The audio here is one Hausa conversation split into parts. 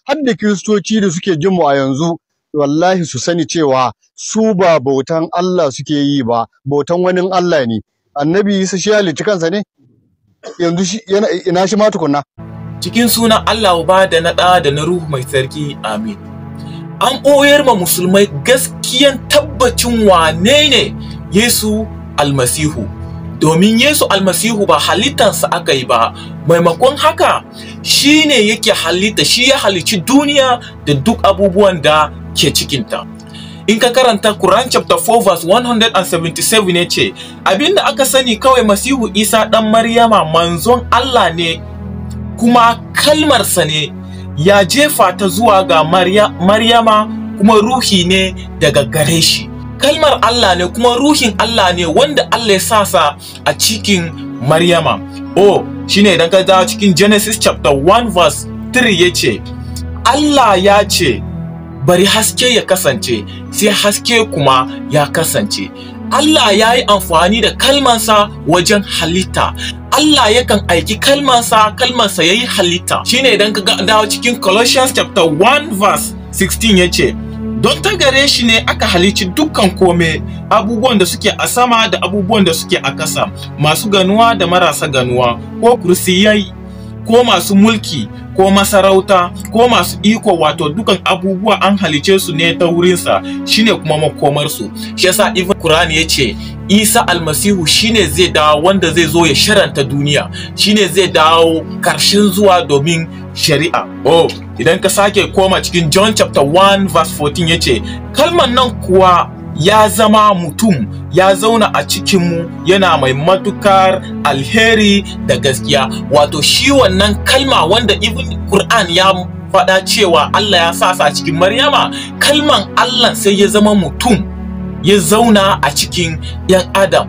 har da kiristoci da suke jin mu a yanzu wallahi su sani cewa su ba bautan Allah suke yi ba bautan wani Allah ne annabi Isa shi halicci kansa ne yanzu shi yana ina shi ma tukunna cikin sunan Allah uba da na ɗa da na ruhu mai tsarki amin an ɓoyar ma musulmai gaskiyan tabbacin wane ne Yesu almasihu domin Yesu almasihu ba halittansa aka yi ba maimakon haka shi ne yake halitta shi ya halicci duniya da duk abubuwan da ke cikinta in ka karanta Quran chapter 4 verse 177 ya ce abinda aka sani kawai masihu isa ɗan maryama manzon Allah ne kuma kalmarsa ne ya jefa ta zuwa ga maryama kuma ruhi ne daga gare shi kalmar Allah ne kuma ruhin Allah ne wanda Allah ya sasa a cikin maryama oh shine idan ka dawo cikin genesis chapter 1 verse 3 ya ce Allah ya ce bari haske ya kasance sai haske kuma ya kasance Allah ya yi amfani da kalmansa wajen halitta Allah yakan aiki kalmansa kalmansa ya yi halitta shine idan ka dawo cikin Colossians chapter 1 verse 16 ya ce don ta gare shi ne aka halicci dukkan kome abubuwan da suke a sama da abubuwan da suke a ƙasa masu ganuwa da marasa ganuwa ko kursiyai ko masu mulki ko masarauta ko masu iko wato dukan abubuwa an halice su ne ta wurinsa shine kuma makomarsu shi yasa ibn Qur'an ya ce Isa almasihu shine zai dawo wanda zai zo ya sharanta duniya shine zai dawo karshen zuwa domin shari'a oh idan ka sake koma cikin John chapter 1 verse 14 ya ce kalman nan kuwa ya zama mutum ya zauna a cikinmu yana mai matukar alheri da gaskiya wato shi wannan kalma wanda ibn Qur'an ya faɗa cewa Allah ya sasa a cikin Maryama kalman Allah sai ya zama mutum ya zauna a cikin ‘yan Adam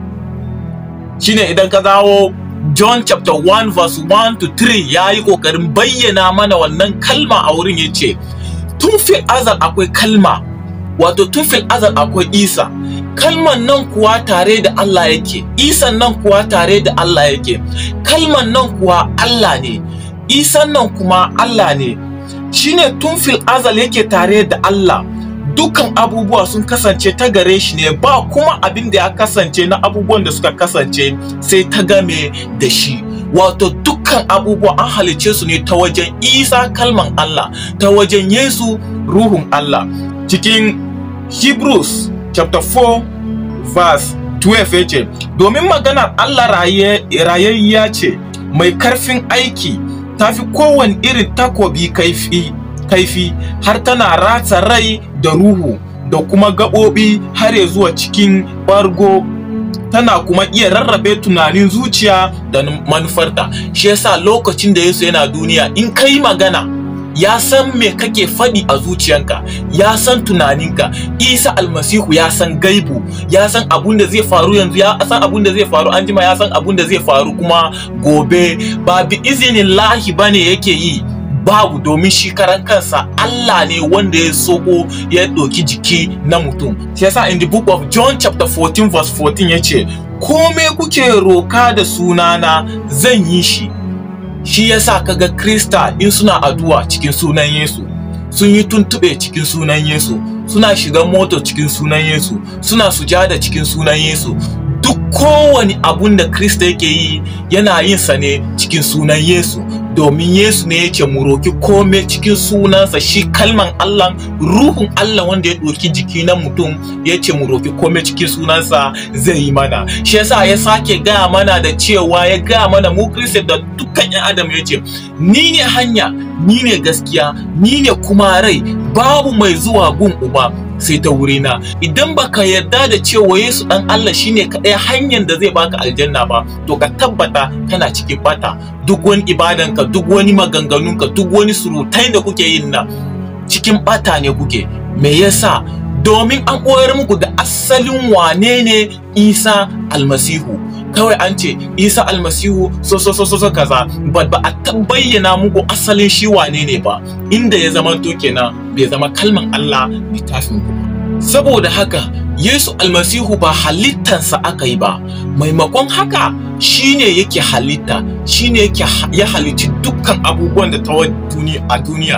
shine idan ka zawo John chapter 1 verse 1 to 3 ya yi ƙoƙarin bayyana mana wannan kalma a wurin ya ce tun fil azal akwai kalma wato tun fil azal akwai isa kalman nan kuwa tare da Allah yake isan nan kuwa tare da Allah yake kalman nan kuwa Allah ne isan nan kuma Allah ne shine tun fil azal yake tare da Allah dukkan abubuwa sun kasance ta gare shi ne ba kuma abin da ya kasance na abubuwan da suka kasance sai ta game da shi wato dukkan abubuwa an halice su ne ta wajen isa kalman Allah ta wajen Yesu ruhun Allah cikin Hebrews chapter 4 verse 12 yace domin maganar Allah rayayya ce mai karfin aiki tafi kowane irin takobi kaifi kaifi har tana ratsa rai da ruhu da kuma gaɓoɓi har ya zuwa cikin bargo tana kuma iya rarrabe tunanin zuciya da manufarta shi yasa lokacin da Yesu yana duniya in kai magana ya san me kake faɗi a zuciyanka ya san tunaninka isa almasihu ya san gaibu ya san abun da zai faru yanzu ya san abun da zai faru anjima ya san abun da zai faru kuma gobe ba bi izinin lahi bane yake yi babu domin shi karan kansa Allah ne wanda ya soko ya ɗauki jiki na mutum shi yasa in the book of John chapter 14 verse 14 yace kome kuke roka da sunana zan yi shi shi yasa kaga krista in suna addu'a cikin sunan Yesu sun yi tuntube cikin sunan Yesu suna shiga moto cikin sunan Yesu suna sujada cikin sunan Yesu duk kowane abun da krista yake yi yana yin sa ne cikin sunan Yesu domin Yesu ne yake mu roki kome cikin sunansa shi kalman Allah ruhun Allah wanda ya ɗauki jiki na mutum ya ce mu roki kome cikin sunansa zai yi mana shi yasa ya sake gaya mana da cewa ya gaya mana mu Kristo da dukkan yan adam ya ce ni ne hanya ni ne gaskiya ni ne kuma rai babu mai zuwa gun uba sai ta wurina idan baka yarda da cewa Yesu dan Allah shine kaɗai hanyar da zai baka aljanna ba to ka tabbata kana cikin bata duk wani ibadanka duk wani maganganunka duk wani surutai da kuke yin nan cikin bata ne kuke me yasa domin an koyar muku da asalin wane ne Isa almasihu kawai an ce Isa almasihu so so so so kaza ba ba a bayyana muku asalin shi wane ne ba inda ya zama to kenan bai zama kalman Allah littafin ku saboda haka Yesu almasihu ba halittansa aka yi ba maimakon haka shine yake halitta shine yake ya halicci dukkan abubuwan da ta a duniya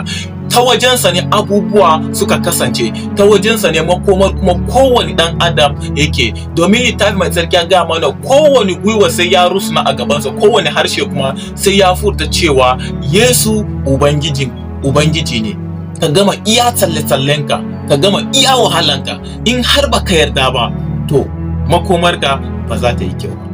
ta wajensa ne abubuwa suka kasance ta wajensa ne makomar kuma kowane dan adam yake domin littafi mai tsarki ya ga mana kowane gwiwa sai ya rusuna a gabansa kowane harshe kuma sai ya furta cewa yesu ubangiji ubangiji ne ka gama iya tsalle-tsallenka ka gama iya wahalanka in har baka yarda ba to makomarka ba za ta yi kyau